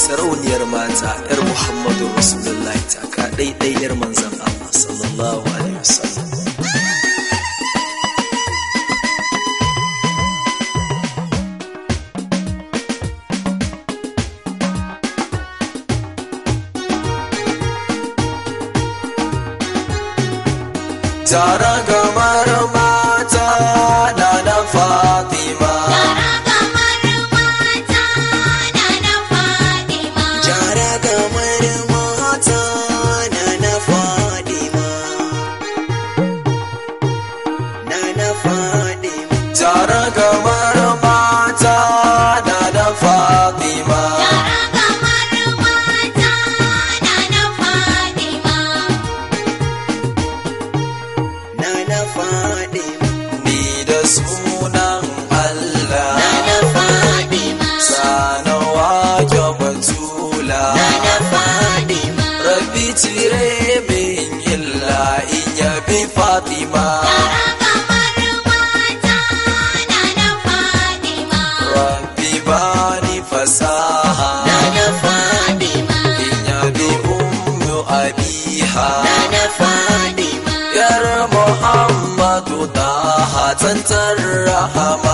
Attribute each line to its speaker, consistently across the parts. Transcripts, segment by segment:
Speaker 1: sarauniyar mata yar muhammadu rasulullahi ta ka ɗaiɗai yar manzan allah sallallahu alaihi wasallam tara gamar mata na na fatima Jara gamar mata na na Fadima Na na Fadima Jara gamar mata na na Fadima Na na Fadima Ni da sunan Allah Na na Fadima Sana wake batula Na na Fadima Rabbi cire min illa in yabi Fatima Rabbi bani fasaha Na na Fadima In yabi ummu abiha Na na Fadima Yar Muhammadu daha tantar rahama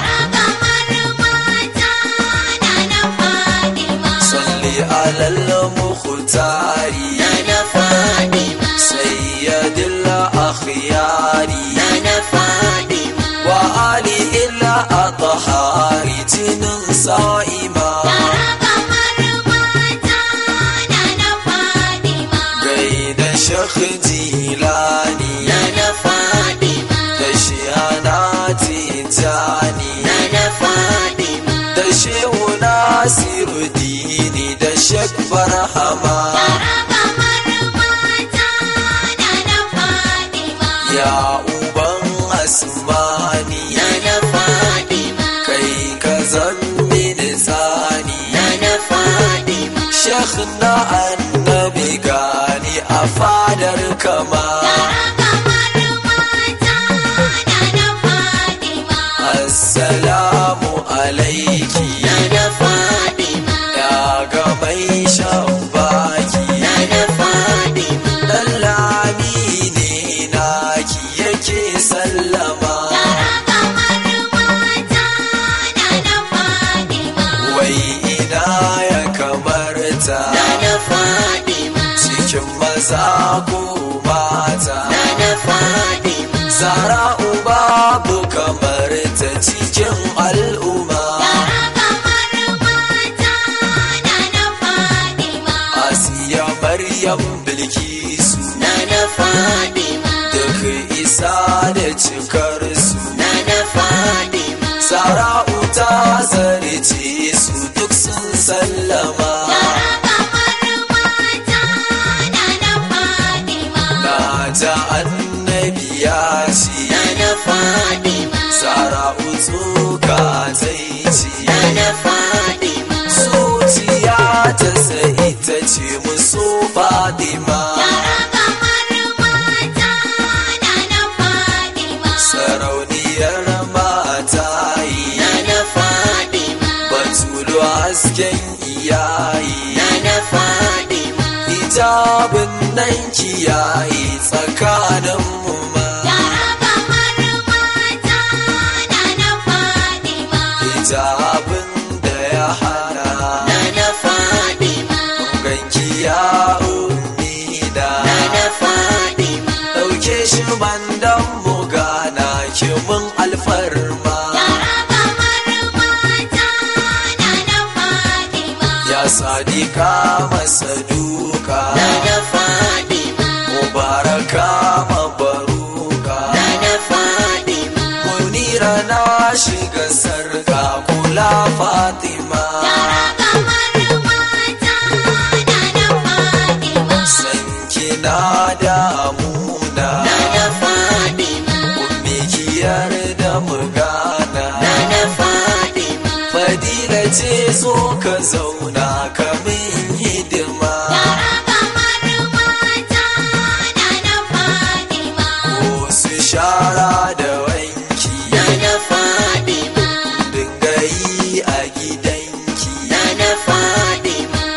Speaker 1: Salli alal mukhtari Na na Fadima Sayyidil akhyari Na na Fadima Wa alihil athhari jinin sa'ima gaida shekh jilani na na fadima da shihana tijani na na fadima da shehu nasiru dini da shek barhama ya uban asmani na na fadima kai ka zambi da tsani na na fadima shekh na annabi gani a fadar kama assalamu alaiki na na fadima ya ga mai shan baki na na fadima dan lami ne naki yake sallama wai ina ya kamarta na na fadima cikin maza ko mata na na fadima zara'u babu kamar ta cikin al'umma asiya maryam bilkisu na na fadima duk isa da cikar su na na fadima zara'u ta zarce su duk sun sallama na ja annabi ya ce na na fadima zara'u tsoka ta yi ce na na fadima zuciya ta sai ta ce musu fadima sarauniyar mata yi na na fadima batulu hasken iyayi na na fadima hijabin nan kiyaye tsakanin mu ma hijabin da ya hana na na fadima ganki ya umida na na fadima dauke shi bandan mu gana ki mun alfarma ya sadika masa duka na na fadima mubaraka mabaruka na na fadima munira na shiga sarka kula fatima sanki na damuna na na fadima ummi kiyar da mugana na na fadima fadila ce so ka zauna ka min hidima ko su shara da wanki na na fadima dinga yi a gidanki na na fadima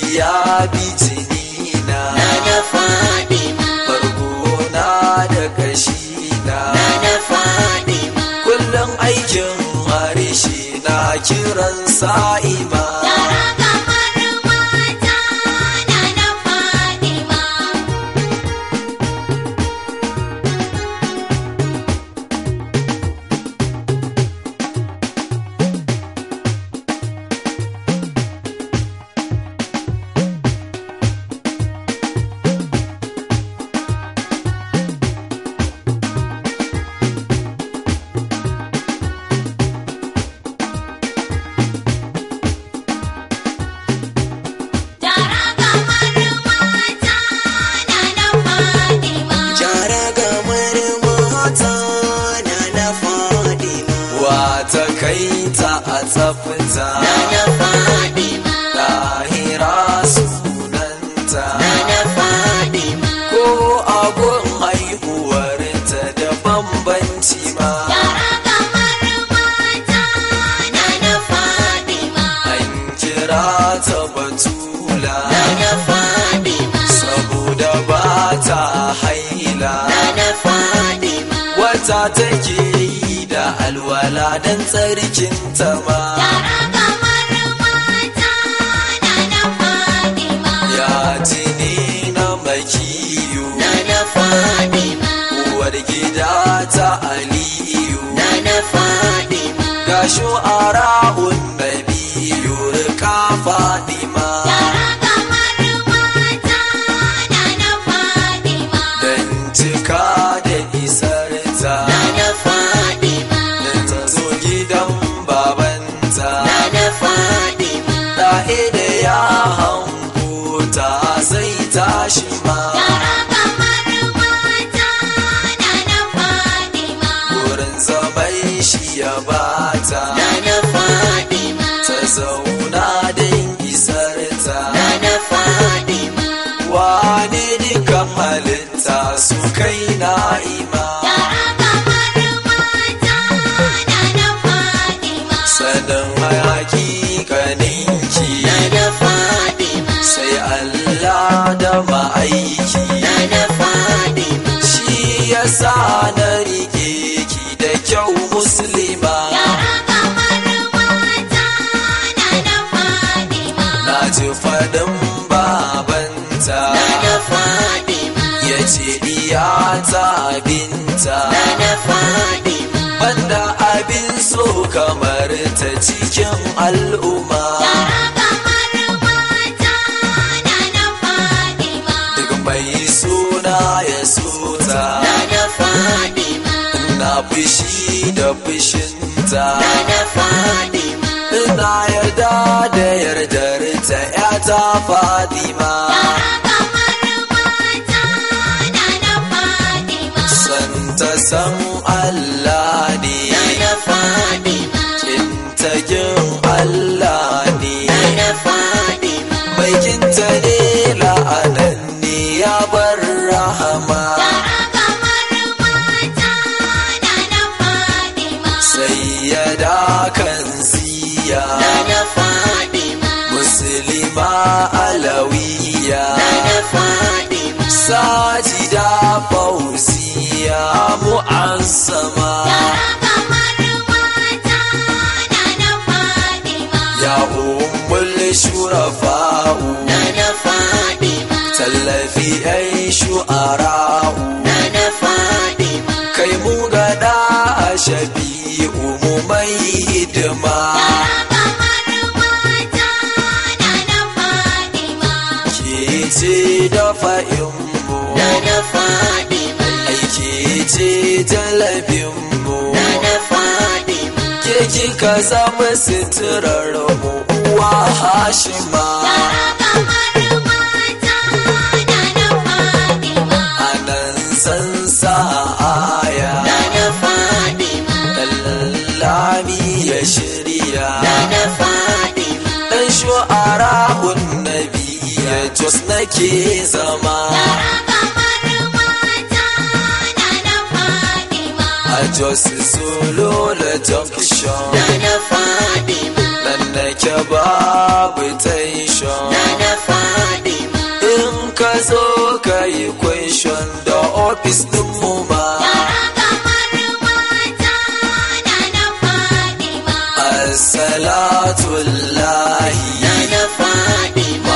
Speaker 1: ya bi jinina
Speaker 2: Nana Fadima,
Speaker 1: bargona da kashina
Speaker 2: Nana Fadima,
Speaker 1: kullum aikin harshe na kiran sa'ima
Speaker 2: Yara kamar mata, Nana Fadima. Yara kamar mata, Nana Fadima.
Speaker 3: Jara gamar mata na na Fadima.
Speaker 1: wata kai ta a tsafta
Speaker 2: Nana Fadima,
Speaker 1: lahira sunanta
Speaker 2: Nana Fadima.
Speaker 1: ko abun haihuwar ta da bambanci ma
Speaker 2: Yara kamar mata, Nana Fadima.
Speaker 1: an kira ta batula
Speaker 2: Nana Fadima,
Speaker 1: saboda ba ta haila
Speaker 2: Nana Fadima.
Speaker 1: wata take yi da alwala don tsarkin ta ma
Speaker 2: Yara kamar mata, Nana Fadima.
Speaker 1: ya jini na makiyu
Speaker 2: Nana Fadima,
Speaker 1: uwar gida ta aliyu
Speaker 2: Nana Fadima.
Speaker 1: ga shu'ara'un nabiyu rika fadima
Speaker 2: Yara kamar mata, Nana Fadima.
Speaker 1: dan cika da isar ta
Speaker 2: Nana Fadima,
Speaker 1: dan ta zo gidan babanta
Speaker 2: Nana Fadima.
Speaker 1: ɗahe da ya hango ta sai tashi ma
Speaker 2: Yara kamar mata, Nana Fadima.
Speaker 1: wurin zaman shi ya bata
Speaker 2: Nana Fadima,
Speaker 1: ta zauna don isar ta
Speaker 2: Nana Fadima.
Speaker 1: wane dukan halitta su kai na'ima
Speaker 2: Yara kamar mata, Nana Fadima.
Speaker 1: sanin hakikaninki
Speaker 2: Nana Fadima,
Speaker 1: sai Allah da ma'aiki
Speaker 2: Nana Fadima.
Speaker 1: shi ya sa na rike ki da kyau musulma
Speaker 2: Yara kamar mata, Nana Fadima.
Speaker 1: na ji faɗin babanta
Speaker 2: Nana Fadima,
Speaker 1: ya ce diyata binta
Speaker 2: Nana Fadima.
Speaker 1: banda abin so kamar ta cikin al'umma
Speaker 2: Yara kamar mata, Nana Fadima.
Speaker 1: duk mai suna ya sota
Speaker 2: Nana Fadima,
Speaker 1: na fushi da fushinta
Speaker 2: Nana Fadima.
Speaker 1: ina yarda da yardar ta yata fadima
Speaker 2: Yara kamar mata, Nana Fadima.
Speaker 1: san ta san Allah ne
Speaker 2: Nana Fadima,
Speaker 1: kinta kin Allah ne
Speaker 2: Nana Fadima.
Speaker 1: baikinta ne la'anan ne ya bar rahama
Speaker 2: Yara kamar mata, Nana Fadima.
Speaker 1: sai ya da kan siya
Speaker 2: Nana Fadima,
Speaker 1: musulma alawiya
Speaker 2: Nana Fadima.
Speaker 1: sajida fauziya mu'azzama
Speaker 2: Yara kamar mata, Nana Fadima.
Speaker 1: ya ummul shurafa'u
Speaker 2: Nana Fadima,
Speaker 1: tallafi ai shu'ara'u
Speaker 2: Nana Fadima.
Speaker 1: kai mu gada a shafi'u mu mai hidima
Speaker 2: Yara kamar mata, Nana Fadima.
Speaker 1: ke ce da fa'inmu
Speaker 2: Nana Fadima,
Speaker 1: aiki ce talabinmu
Speaker 2: Nana Fadima.
Speaker 1: ke kika zama suturar mu uwa hashima
Speaker 2: Yara kamar mata, Nana Fadima.
Speaker 1: anan san sa aya
Speaker 2: Nana Fadima,
Speaker 1: lallami ya shirya
Speaker 2: Nana Fadima.
Speaker 1: dan shu'ara nabi ya jos nake zama
Speaker 2: Yara kamar mata, Nana Fadima.
Speaker 1: a jos solo la junction
Speaker 2: Nana Fadima,
Speaker 1: nan nake babu tension
Speaker 2: Nana Fadima.
Speaker 1: muka yi question da ofis ɗinmu ma
Speaker 2: Yara kamar mata na na Fadima.
Speaker 1: assalatullahi
Speaker 2: Na Fadima.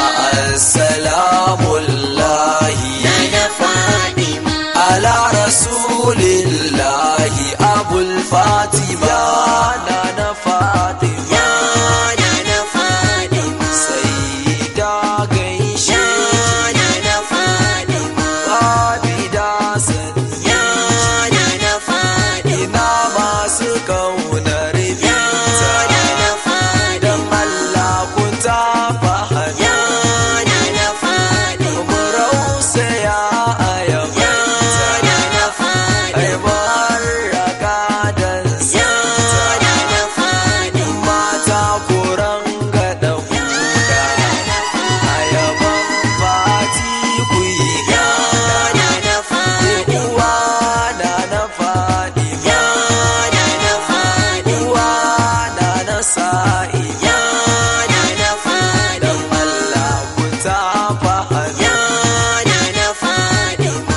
Speaker 1: assalamullahi
Speaker 2: Na Fadima.
Speaker 1: ala rasulillahi abul fatima na na fatima
Speaker 3: Ya na na Fadima.
Speaker 1: sayyida gaishe
Speaker 3: Ya na na Fadima.
Speaker 1: abida sani
Speaker 3: Ya na na Fadima.
Speaker 1: ina masu kaunar
Speaker 3: Ya
Speaker 1: binta
Speaker 3: na na
Speaker 1: don
Speaker 3: Fadima.
Speaker 1: Allah ku ta fahimta
Speaker 3: Ya na na Fadima.
Speaker 1: mu rausaya a
Speaker 3: Ya
Speaker 1: yabanta
Speaker 3: na na Fadima.
Speaker 1: ai baraka dan
Speaker 3: Ya
Speaker 1: santa
Speaker 3: na na Fadima.
Speaker 1: mata kuran gaɗa huda a yaban fati ku yi
Speaker 3: Ya na na Fadima.
Speaker 1: uwa na na faɗi
Speaker 3: Ya na na Fadima.
Speaker 1: uwa na na sa'i
Speaker 3: Ya na na Fadima.
Speaker 1: dan Allah ku ta fahimta
Speaker 3: Ya na na Fadima.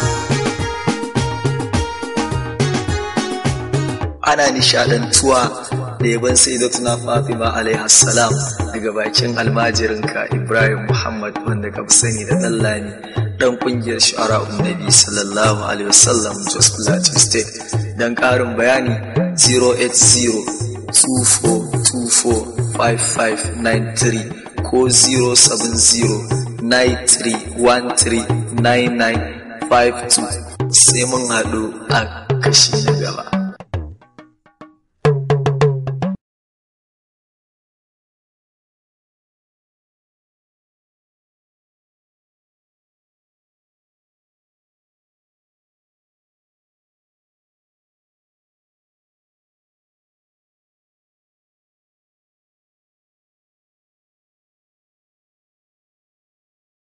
Speaker 4: ana nishadantuwa da yaban sayyidatuna Fatima alaiha salam daga bakin almajirinka Ibrahim Muhammad wanda ka fi sani da Dallani dan kungiyar shu'ara Nabi sallallahu alaihi wasallam Jos Plateau State dan karin bayani 08024245593 ko 07093139952 sai mun haɗu a kashi na gaba